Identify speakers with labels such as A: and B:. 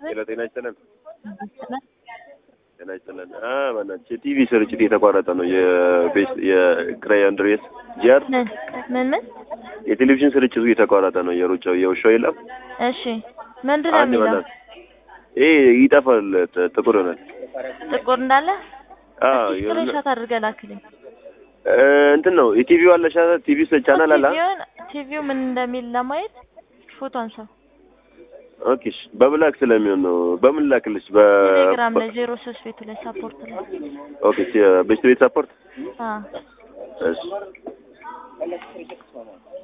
A: ሄሎ ጤና ይስጥልን። ጤና ይስጥልን። አ በእናትሽ የቲቪ ስርጭት የተቋረጠ ነው። የቤስ የክራይ አንድሬስ ጂአር
B: ምን ምን ምን?
A: የቴሌቪዥን ስርጭቱ የተቋረጠ ነው። የሩጫው የውሻው የለም
B: እሺ ምንድን ነው
A: አንድ
B: የሚለው?
A: በእናትህ ይሄ ይጠፋል፣ ጥ- ጥቁር ይሆናል።
B: ጥቁር እንዳለ
A: አ
B: እስኪ ስክሪንሾት አድርገህ ላክልኝ።
A: እ እንትን ነው የቲቪው አለሻ ቲቪ ቻናል አለ።
B: ቲቪውን ቲቪው ምን እንደሚል ለማየት ፎቶ አንሳው።
A: ኦኬ እሺ። በብላክ ስለሚሆን ነው። በምን ላክልሽ? በ
B: ቴሌግራም ላይ ዜሮ ሶስት ቤቱ ላይ ሳፖርት ላይ
A: ኦኬ ሲ- ቤስት ቤት ሳፖርት
B: አ
A: እሺ